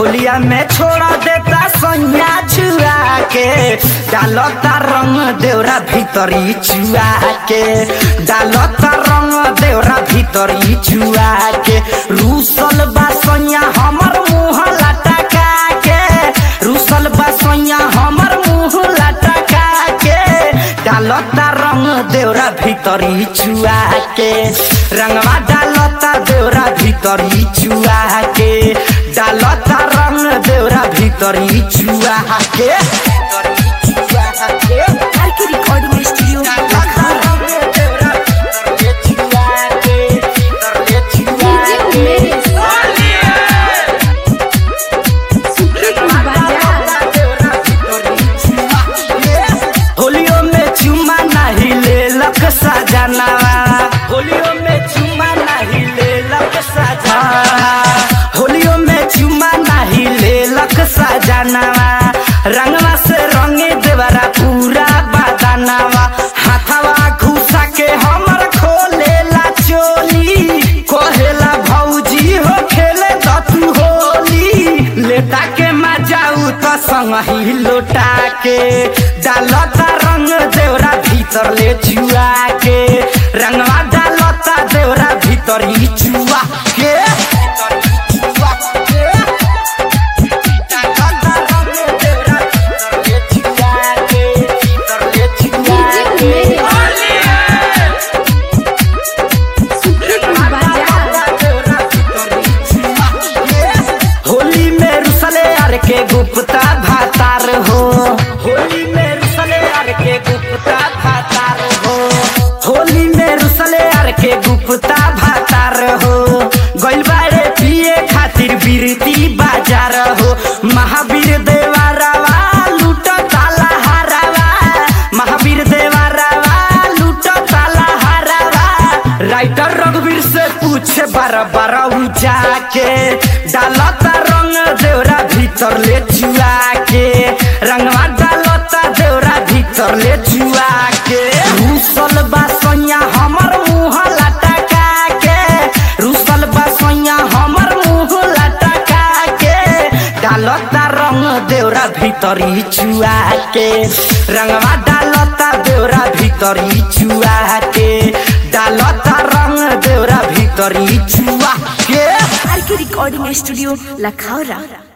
होलिया में छोड़ा देता सैया छुआ के डालता रंग देवरा भीतरी छुआ के डालता रंग देवरा भीतरी छुआ के रूसल बा सैया हमर मुंह लटका के रूसल बा सैया हमर मुंह लटका के डालता रंग देवरा भीतरी छुआ के रंगवा डालता देवरा भीतरी छुआ के डालता रंग देवरा भीतरी छुआ के आर के रिकॉर्डिंग स्टूडियो लखनऊ होलियो में चुमा नहीं ले लक सजनावा होलियो में चुमा नहीं ले लक सजनावा होलियो में चुमा नहीं ले लक सजनावा रंगवा से रंगे देवरा पूरा बदनावा हाथवा घुसा के हमर खोलेला चोली कोहेला भौजी हो खेले दतू होली लेटा के मजाऊ तो संग ही लोटा के डालता रंग देवरा भीतर ले चुआ के रंगवा डालता देवरा भीतर ही चुआ के डालता रंग देवरा भीतर ले चुआ के, भीतर ले चुआ के। होली में रुसले अर के गुप्ता भातार हो होली में रुसले अर के गुप्ता भातार हो होली में रुसले अर के गुप्ता भातार हो गइल बारे पिए खातिर बिरती बाजार हो महावीर देवारावा लूट ताला हारावा महावीर देवारावा लूट ताला हारावा राइटर रघुवीर से पूछे बार बार जाके डालता रंग देवरा भीतर ले चुआ के रंगवा डालता देवरा भीतर ले चुआ के रूसल बा सैया हमर मुंह लटका के रूसल बा सैया हमर मुंह लटका के डालता रंग देवरा भीतरी चुआ के रंगवा डालता देवरा भीतरी चुआ के डालता रंग देवरा भीतरी चुआ के आर के रिकॉर्डिंग स्टूडियो लखनऊ